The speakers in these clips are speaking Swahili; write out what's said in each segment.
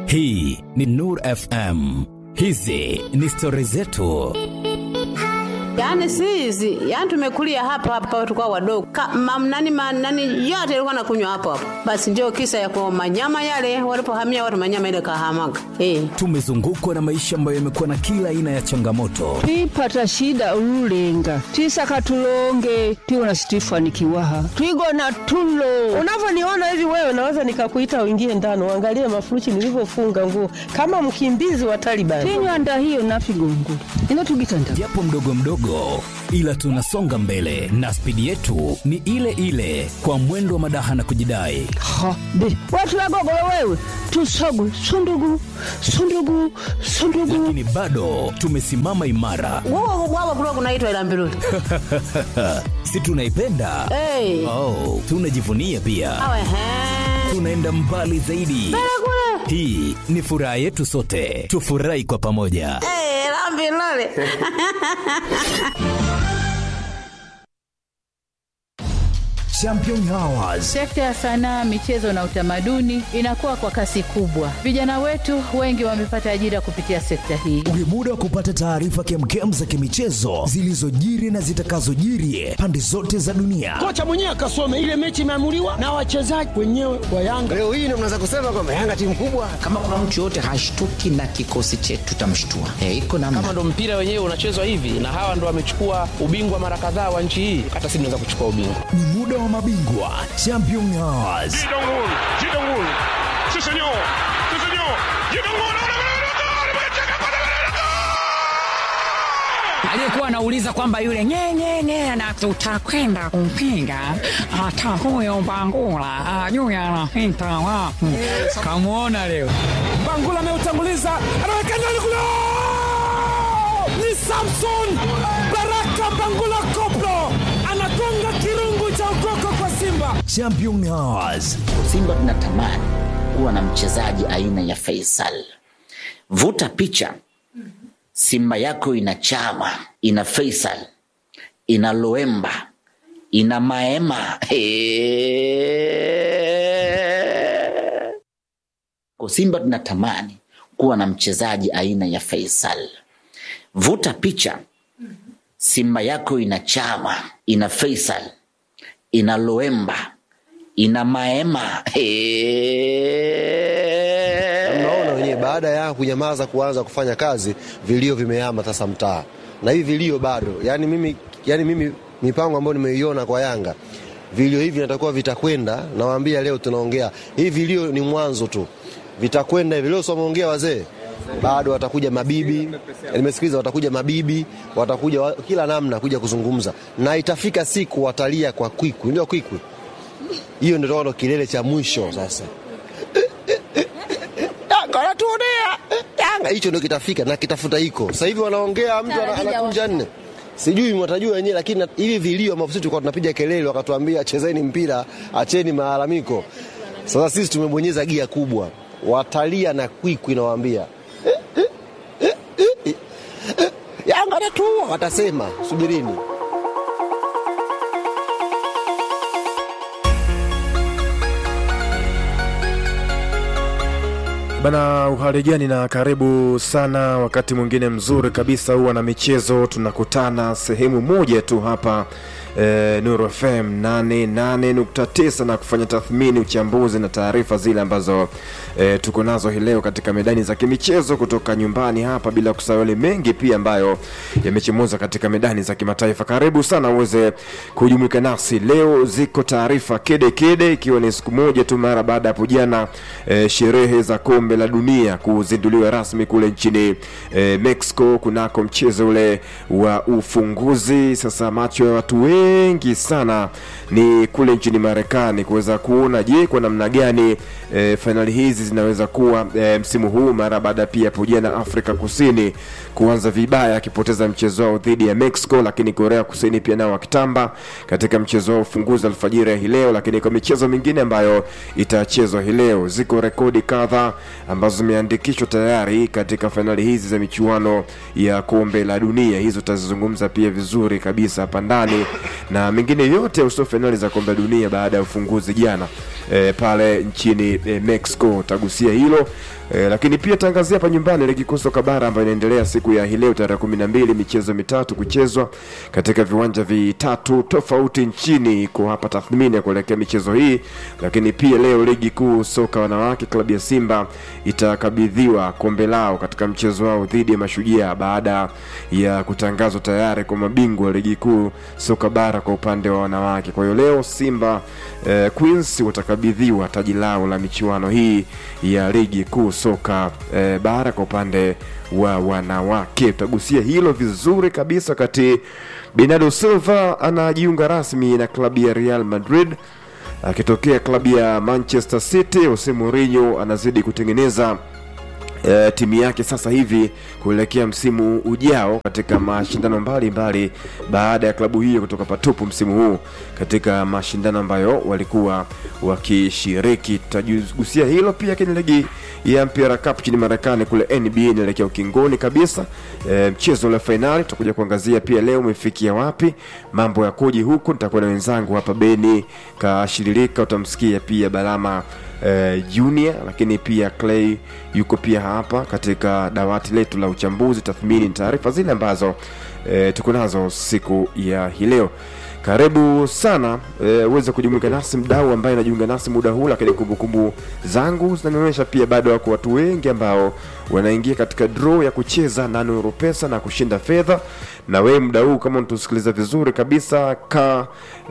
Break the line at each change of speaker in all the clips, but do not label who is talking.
Hii ni Nur FM. Hizi ni stori zetu.
Yaani si hizi, yaani tumekulia hapa hapa tulikuwa wadogo. Kama nani nani yote ilikuwa nakunywa hapo hapo. Basi ndio kisa ya kwa manyama yale walipohamia watu manyama ile kahamaga. Eh.
Tumezungukwa na maisha ambayo yamekuwa na kila aina ya changamoto,
twipata shida ululenga twisaka tulonge tiwona situifanikiwaha twigona tulo
Unavyoniona hivi wewe, naweza nikakuita uingie ndani uangalie mafurushi nilivyofunga nguo kama mkimbizi wa Taliban.
tinywanda hiyo nafigongo ino tugitanda
japo mdogo mdogo, ila tunasonga mbele na spidi yetu ni ile ile, kwa mwendo wa madaha na kujidai.
ha be watu wagogolo wewe tusogwe sundugu sundugu sundugu
Lakini bado tumesimama imara,
Wao wao kulikuwa kunaitwa ila mbiruli.
si tunaipenda?
Eh.
Oh, tunajivunia pia,
Awe he.
tunaenda mbali zaidi.
Kule.
Hii ni furaha yetu sote, tufurahi kwa pamoja.
Eh, la mbiruli.
Champion Hours.
Sekta ya sanaa, michezo na utamaduni inakuwa kwa kasi kubwa. Vijana wetu wengi wamepata ajira kupitia sekta hii.
Ni muda wa kupata taarifa kemkem za kimichezo zilizojiri na zitakazojiri pande zote za dunia.
kocha mwenyewe akasome ile mechi imeamuliwa na wachezaji wenyewe wa Yanga.
Leo hii ndio mnaweza kusema kwamba Yanga timu kubwa.
kama kuna mtu yoyote hashtuki na kikosi chetu tutamshtua. E, iko namna.
kama ndo mpira wenyewe unachezwa hivi na hawa ndo wamechukua ubingwa mara kadhaa wa nchi hii hata sisi tunaweza kuchukua ubingwa
Ni muda wa mabingwa Champion Hours.
aliyekuwa anauliza kwamba yule nyenyenye na tutakwenda kumpinga hata huyo Bangula ajui anapita wapi. Kamwona leo
Bangula ameutanguliza, anaweka ndani kule, ni Samson Baraka Bangula Koplo anagonga kirungu cha ukoko kwa Simba.
Champion Hours.
Simba tunatamani kuwa na mchezaji aina ya Faisal. Vuta picha, Simba yako ina Chama, ina Faisal, ina Loemba, ina Maema. Kwa Simba tunatamani kuwa na mchezaji aina ya Faisal. Vuta picha, Simba yako ina Chama, ina Faisal, ina Loemba, ina Maema.
Mnaona wenyewe, baada ya kunyamaza kuanza kufanya kazi, vilio vimehama sasa mtaa, na hivi vilio bado. Yani mimi, yani mimi mipango ambayo nimeiona kwa Yanga, vilio hivi natakuwa vitakwenda. Nawaambia leo tunaongea hivi, vilio ni mwanzo tu, vitakwenda hivi. Leo someongea wazee bado watakuja mabibi, nimesikiliza, watakuja mabibi, watakuja wa, kila namna kuja kuzungumza, na itafika siku watalia kwa kwikwi, ndio kwikwi hiyo, ndio ndo kilele cha mwisho sasa. Yanga anatuonea Yanga, hicho ndio kitafika na kitafuta hiko. Sasa hivi wanaongea, mtu ana- anakunja nne, sijui mwatajua wenyewe, lakini na- hivi vilio ambavyo sisi tulikuwa tunapiga kelele, wakatuambia chezeni mpira, acheni malalamiko. Sasa sisi tumebonyeza gia kubwa, watalia na kwikwi, nawaambia Yanga anatuua, watasema subirini.
Bana, uhali gani na karibu sana. Wakati mwingine mzuri kabisa huwa na michezo, tunakutana sehemu moja tu hapa e, Nuru FM 88.9 na kufanya tathmini, uchambuzi na taarifa zile ambazo e, tuko nazo hii leo katika medani za kimichezo kutoka nyumbani hapa, bila kusahau yale mengi pia ambayo yamechemuza katika medani za kimataifa. Karibu sana uweze kujumuika nasi leo. Ziko taarifa kede kede, ikiwa ni siku moja tu mara baada ya hapo jana e, sherehe za kombe la dunia kuzinduliwa rasmi kule nchini e, Mexico kunako mchezo ule wa ufunguzi. Sasa macho ya watu wengi sana ni kule nchini Marekani kuweza kuona, je, kwa namna gani e, fainali hizi zinaweza kuwa e, msimu huu mara baada pia hapo jana Afrika Kusini kuanza vibaya akipoteza mchezo wao dhidi ya Mexico, lakini Korea Kusini pia nao wakitamba katika mchezo wao ufunguzi alfajiri ya hii leo. Lakini kwa michezo mingine ambayo itachezwa hii leo, ziko rekodi kadhaa ambazo zimeandikishwa tayari katika fainali hizi za michuano ya kombe la dunia. Hizo tutazizungumza pia vizuri kabisa hapa ndani na mengine yote ya uso fainali za kombe la dunia baada ya ufunguzi jana e, pale nchini e, Mexico. Tagusia hilo e, lakini pia tangazia hapa nyumbani ligi kuu soka bara ambayo inaendelea siku ya hii leo tarehe kumi na mbili, michezo mitatu kuchezwa katika viwanja vitatu tofauti nchini. Iko hapa tathmini ya kuelekea michezo hii, lakini pia leo ligi kuu soka wanawake, klabu ya Simba itakabidhiwa kombe lao katika mchezo wao dhidi ya Mashujaa baada ya kutangazwa tayari kwa mabingwa wa ligi kuu soka bara kwa upande wa wanawake. Kwa hiyo leo Simba eh, Queens watakabidhiwa taji lao la michuano hii ya ligi kuu soka eh, bara kwa upande wa wanawake. Tutagusia hilo vizuri kabisa wakati Bernardo Silva anajiunga rasmi na klabu ya Real Madrid akitokea klabu ya Manchester City. Jose Mourinho anazidi kutengeneza e, timu yake sasa hivi kuelekea msimu ujao katika mashindano mbalimbali baada ya klabu hiyo kutoka patupu msimu huu katika mashindano ambayo walikuwa wakishiriki. Tutagusia hilo pia kwenye ligi ya mpira cup nchini Marekani kule NBA inaelekea ukingoni kabisa. E, mchezo ule fainali tutakuja kuangazia pia leo umefikia wapi, mambo ya koji huku. Nitakuwa na wenzangu hapa Beni Kashiririka, utamsikia pia Balama eh, Junior, lakini pia Clay yuko pia hapa katika dawati letu la uchambuzi, tathmini na taarifa zile ambazo eh, tuko nazo siku ya hii leo. Karibu sana eh, uweze kujumuika nasi mdau ambaye anajiunga nasi muda huu, lakini kumbukumbu zangu zinanionyesha pia bado wako watu wengi ambao wanaingia katika draw ya kucheza na Nuru Pesa na kushinda fedha. Na wewe muda huu kama unatusikiliza vizuri kabisa, ka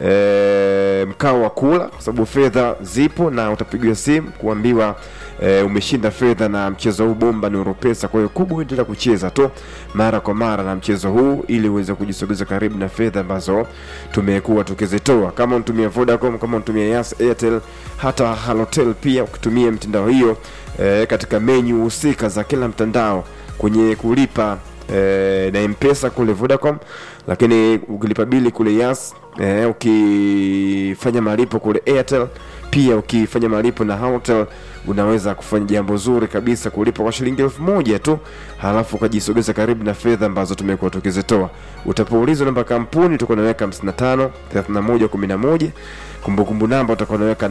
e, mkao wa kula, kwa sababu fedha zipo na utapigiwa simu kuambiwa e, umeshinda fedha na mchezo huu bomba Nuru Pesa. Kwa hiyo kubwa, endelea kucheza tu mara kwa mara na mchezo huu ili uweze kujisogeza karibu na fedha ambazo tumekuwa tukizitoa. Kama unatumia Vodacom, kama unatumia Yas, Airtel, hata Halotel pia ukitumia mitandao hiyo e, katika menyu husika za kila mtandao kwenye kulipa e, na mpesa kule Vodacom, lakini ukilipa bili kule Yas e, ukifanya malipo kule Airtel, pia ukifanya malipo na Halotel unaweza kufanya jambo zuri kabisa kulipa kwa shilingi elfu moja tu, halafu ukajisogeza karibu na fedha ambazo tumekuwa tukizitoa. Utapoulizwa namba kampuni utakuwa unaweka 55 31 11, kumbukumbu namba utakuwa unaweka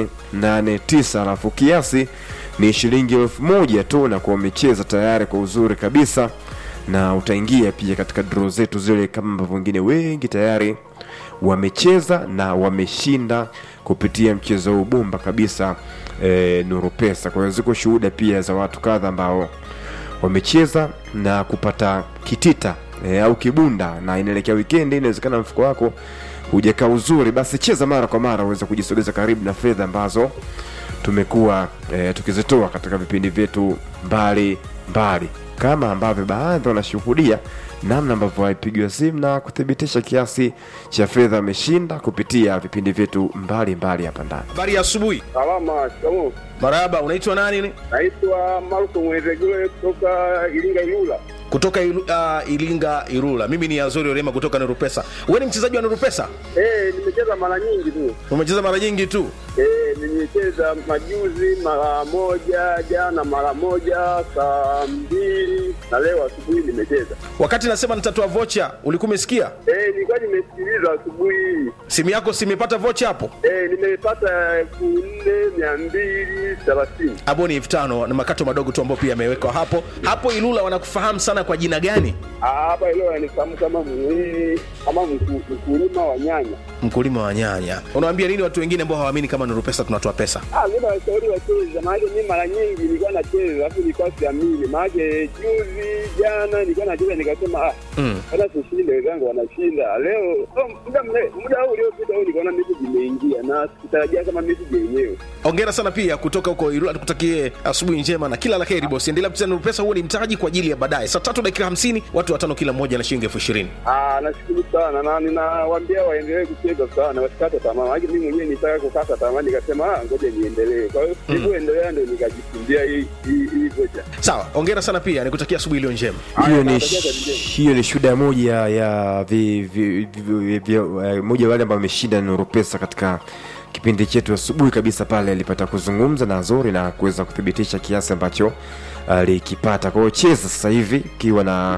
889, halafu kiasi ni shilingi elfu moja tu, na kuwa umecheza tayari kwa uzuri kabisa, na utaingia pia katika draw zetu zile kama ambavyo wengine wengi tayari wamecheza na wameshinda kupitia mchezo huu bomba kabisa e, Nuru Pesa. Kwa hiyo ziko shuhuda pia za watu kadha ambao wamecheza na kupata kitita e, au kibunda, na inaelekea wikendi, inawezekana mfuko wako hujakaa uzuri, basi cheza mara kwa mara uweze kujisogeza karibu na fedha ambazo tumekuwa e, tukizitoa katika vipindi vyetu mbali mbali, kama ambavyo baadhi wanashuhudia namna ambavyo waipigiwa simu na kuthibitisha kiasi cha fedha ameshinda kupitia vipindi vyetu mbalimbali hapa ndani.
Habari ya asubuhi.
Salama, shikamoo.
Marahaba, unaitwa nani?
Naitwa Marko Mwezegule kutoka Iringa Ilula.
Kutoka ilu, uh, Iringa Irula. Mimi ni Azori Orema kutoka Nuru Pesa. Wewe ni mchezaji wa Nuru Pesa?
Eh, nimecheza mara nyingi tu.
Umecheza mara nyingi tu?
Eh, nimecheza majuzi mara moja, jana mara moja, saa mbili na leo asubuhi nimecheza.
Wakati nasema nitatoa vocha, ulikuwa umesikia?
Eh, nilikuwa nimesikiliza asubuhi hii.
Simu yako simepata vocha hapo?
Eh, nimepata elfu nne mia mbili thelathini.
Hapo ni elfu tano na makato madogo tu ambayo pia yamewekwa hapo. Hapo Ilula wanakufahamu sana kwa jina gani?
Ah, Hapa leo anifahamu kama mwili kama mku- mkulima wa nyanya.
Mkulima wa nyanya. Unawaambia nini watu wengine ambao hawaamini kama Nuru Pesa tunatoa pesa?
Ah, mimi nawashauri wacheze, maanake mimi mara nyingi nilikuwa nacheza alafu nilikuwa siamini, maanake juzi jana nilikuwa nacheza nikasema ah,
Mm.
hata tushinde, wenzangu wanashinda leo. Oh, muda mre- muda huu uliopita huu nikaona message imeingia na sikutarajia kama message yenyewe.
Hongera sana pia kutoka huko Ilula, tukutakie asubuhi njema na kila la heri bosi. Endelea kucheza Nuru Pesa, huo ni mtaji kwa ajili ya baadaye. Saa tatu dakika hamsini, watu watano kila mmoja na shilingi elfu ishirini.
Ah, nashukuru sana na ninawaambia waendelee kucheza sana, wasikate tamaa, maanake mimi mwenyewe nitaka kukata tamaa, nikasema ah, ngoja niendelee. Kwa hiyo sikuendelea, ndio nikajifundia hii hii hii vocha.
Sawa, hongera sana pia, nikutakia asubuhi iliyo njema.
hiyo ni hiyo ni shuhuda moja ya vi, vi, vi, vi, vi, eh, moja ya wale ambao wameshinda Nuru Pesa katika kipindi chetu asubuhi kabisa pale alipata kuzungumza na Azori na kuweza kuthibitisha kiasi ambacho alikipata. Kwa hiyo cheza sasa hivi ukiwa na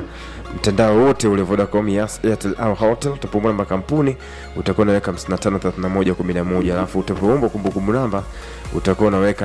mtandao wote ule Vodacom, Yas, Airtel au Hotel. Utapomba namba kampuni utakuwa unaweka 553111 alafu utapomba kumbukumbu namba utakuwa unaweka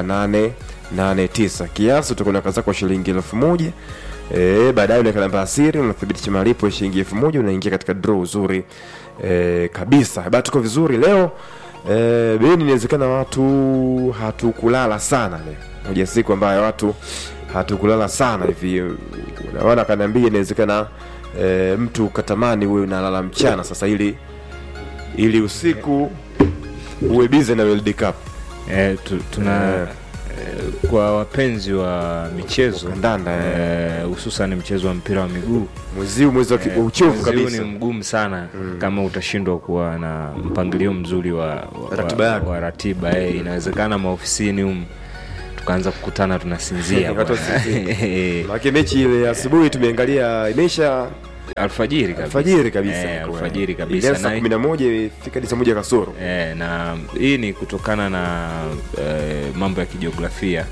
889 kiasi utakuwa unaweka zako shilingi elfu moja E, baadaye unaweka namba ya siri unathibitisha malipo ya shilingi elfu moja unaingia katika draw uzuri e, kabisa. Bado tuko vizuri leo e, beni, inawezekana watu hatukulala sana leo, moja siku ambayo watu hatukulala sana hivi, unaona, akaniambia inawezekana e, mtu katamani uwe unalala mchana sasa, ili ili usiku uwe busy na World Cup.
Eh, tu, tuna
Eh.
eh, kwa wapenzi wa michezo
Kandanda,
eh, hususan mchezo wa mpira wa miguu
mwezi huu mwezi wa ki-
eh,
uchovu
mwezi huu
kabisa.
ni mgumu sana kama utashindwa kuwa na mpangilio mzuri wa, wa,
Ratiba
wa,
yako.
wa ratiba eh, inawezekana maofisini humu tukaanza kukutana tunasinzia
Watu
bwana.
wasinzie. Maana mechi ile asubuhi tumeangalia imesha
alfajiri kabisa.
alfajiri kabisa
Eh,
ilikuwa.
alfajiri kabisa.
Ile saa
Na-
kumi na moja ifika hadi saa moja kasoro
Eh, na hii ni kutokana na eh, mambo ya kijiografia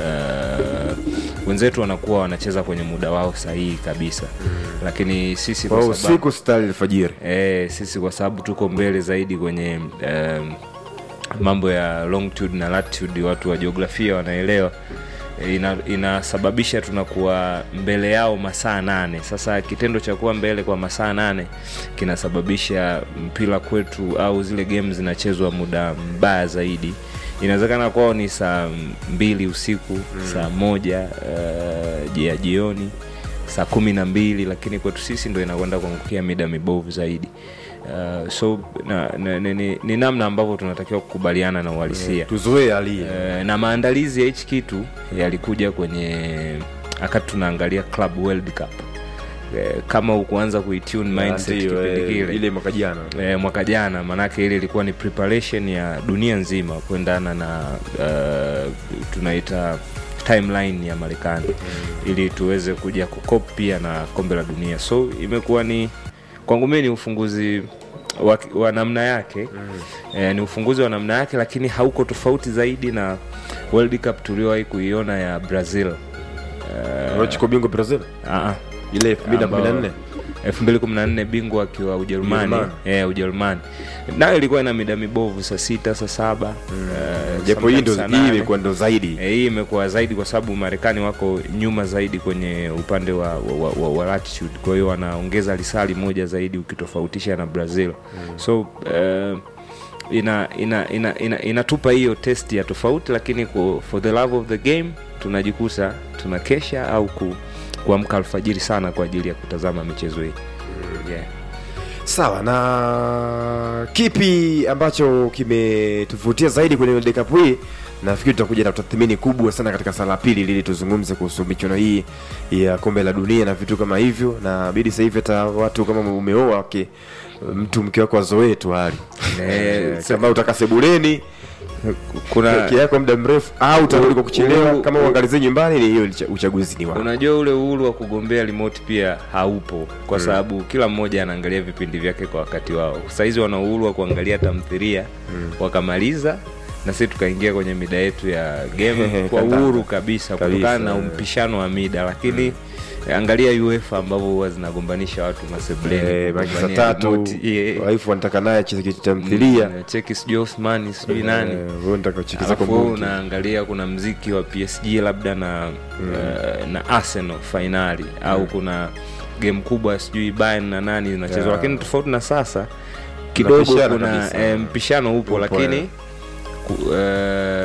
eh, wenzetu wanakuwa wanacheza kwenye muda wao sahihi kabisa lakini sisi
kwa
kwa sababu,
usiku stari alfajiri
eh, sisi kwa sababu tuko mbele zaidi kwenye eh, mambo ya longitude na latitude watu wa jiografia wanaelewa Eh, ina, inasababisha tunakuwa mbele yao masaa nane sasa kitendo cha kuwa mbele kwa masaa nane kinasababisha mpira kwetu au zile game zinachezwa muda mbaya zaidi inawezekana kwao ni saa mbili usiku mm. saa moja uh, ya jioni saa kumi na mbili lakini kwetu sisi ndo inakwenda kuangukia mida mibovu zaidi uh, so na, na, ni, ni, ni namna ambavyo tunatakiwa kukubaliana na uhalisia
tuzoee hali hii.
uh, na maandalizi ya hichi kitu yalikuja kwenye wakati tunaangalia club world cup Eh, kama ukuanza kuitune mindset
Ndio,
kipindi
eh,
kile
ile mwaka jana
e, mwaka jana maanake ile ilikuwa ni preparation ya dunia nzima kuendana na uh, tunaita timeline ya marekani mm. ili tuweze kuja kukop pia na kombe la dunia so imekuwa ni kwangu mii ni ufunguzi wa, wa namna yake mm. e, ni ufunguzi wa namna yake lakini hauko tofauti zaidi na world cup tuliowahi kuiona ya brazil uh,
Unachukua bingwa Brazil
uh,
ile 2014
2014 bingwa akiwa ujerumani
Ujerumani.
eh, ujerumani nayo ilikuwa ina mida mibovu saa sita saa saba eh,
japo hii ndo
sometimes saa
hii
nane.
imekuwa ndo zaidi
Eh, hii imekuwa zaidi kwa sababu marekani wako nyuma zaidi kwenye upande wa, wa, wa, wa latitude kwa hiyo wanaongeza lisali moja zaidi ukitofautisha na brazil mm. so uh, ina ina ina ina inatupa hiyo test ya tofauti lakini ku, for the love of the game tunajikuta tunakesha au ku, kuamka alfajiri sana kwa ajili ya kutazama michezo hii yeah.
sawa na kipi ambacho kimetuvutia zaidi kwenye World Cup hii nafikiri tutakuja na tathmini kubwa sana katika sala ya pili ili tuzungumze kuhusu michuano hii ya kombe la dunia na vitu kama hivyo na bidi sasa hivi hata watu kama umeoa wake mtu mke wako azoee tu hali Eh, kama utakaa sebuleni
kuna
peke yako muda mrefu au utarudi kwa kuchelewa
u-
kama
u-
uangalizie nyumbani ni hiyo licha- uchaguzi ni wako
unajua ule uhuru wa kugombea remote pia haupo kwa
Mm.
sababu kila mmoja anaangalia vipindi vyake kwa wakati wao sahizi wana uhuru wa kuangalia tamthiria wakamaliza na sisi tukaingia kwenye mida yetu ya game kwa
Kandanda.
uhuru kabisa
Kabisa,
kutokana na
eh.
mpishano wa mida lakini angalia uefa ambavyo huwa zinagombanisha watu masebuleni
Eh, baki saa
kugombania
tatu
remote. Yeah.
waifu wanataka naye acheze kitu tamthilia
Mm, cheki sijui Osmani sijui
Eh,
nani
wewe unataka ucheki zako
Alafu wewe
bunge.
unaangalia kuna mziki wa PSG labda na uh, na Arsenal fainali au kuna game kubwa sijui Bayern na nani zinachezwa
Yeah.
lakini tofauti na sasa kidogo
Mpishano
kuna
kabisa.
eh, mpishano upo,
Upo,
lakini
eh.
ku, eh,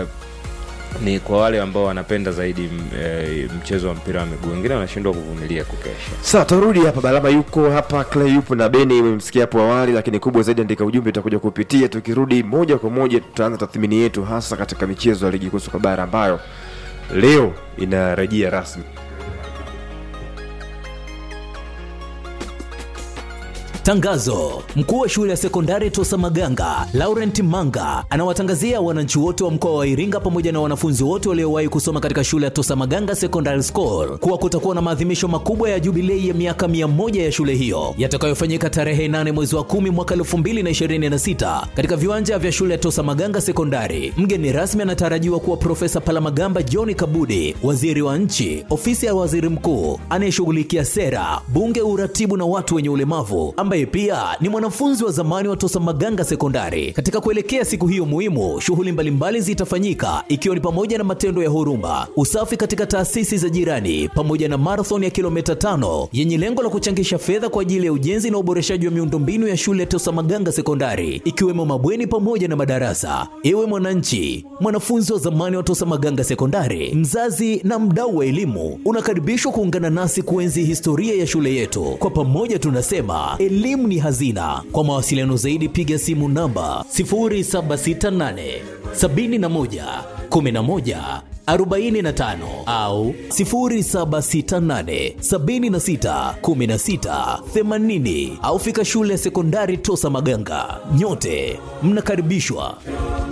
ni kwa wale ambao wanapenda zaidi m- eh, mchezo wa mpira wa miguu wengine wanashindwa kuvumilia kukesha
Sawa, tarudi hapa. Balama yuko hapa, Clay yupo na Beni, umemsikia hapo awali, lakini kubwa zaidi, andika ujumbe, utakuja kupitia. Tukirudi moja kwa moja, tutaanza tathmini yetu hasa katika michezo ya ligi kuu soka bara ambayo leo inarejea rasmi.
Tangazo: mkuu wa shule ya sekondari Tosa Maganga Laurent Manga anawatangazia wananchi wote wa mkoa wa Iringa pamoja na wanafunzi wote waliowahi kusoma katika shule ya Tosa Maganga Secondary School kuwa kutakuwa na maadhimisho makubwa ya jubilei ya miaka mia moja ya shule hiyo yatakayofanyika tarehe 8 mwezi wa 10 mwaka 2026 katika viwanja vya shule ya Tosa Maganga Sekondari. Mgeni rasmi anatarajiwa kuwa Profesa Palamagamba John Kabudi, waziri wa nchi, ofisi ya waziri mkuu anayeshughulikia sera, bunge, uratibu na watu wenye ulemavu, ambaye pia ni mwanafunzi wa zamani wa Tosa Maganga Sekondari. Katika kuelekea siku hiyo muhimu, shughuli mbalimbali zitafanyika ikiwa ni pamoja na matendo ya huruma, usafi katika taasisi za jirani, pamoja na marathon ya kilomita tano yenye lengo la kuchangisha fedha kwa ajili ya ujenzi na uboreshaji wa miundombinu ya shule ya Tosa Maganga Sekondari, ikiwemo mabweni pamoja na madarasa. Ewe mwananchi, mwanafunzi wa zamani wa Tosa Maganga Sekondari, mzazi na mdau wa elimu, unakaribishwa kuungana nasi kuenzi historia ya shule yetu. Kwa pamoja tunasema elimu ni hazina. Kwa mawasiliano zaidi, piga simu namba 0768 71 11 45 au 0768 76 16 80 au fika shule ya sekondari Tosa Maganga. Nyote mnakaribishwa.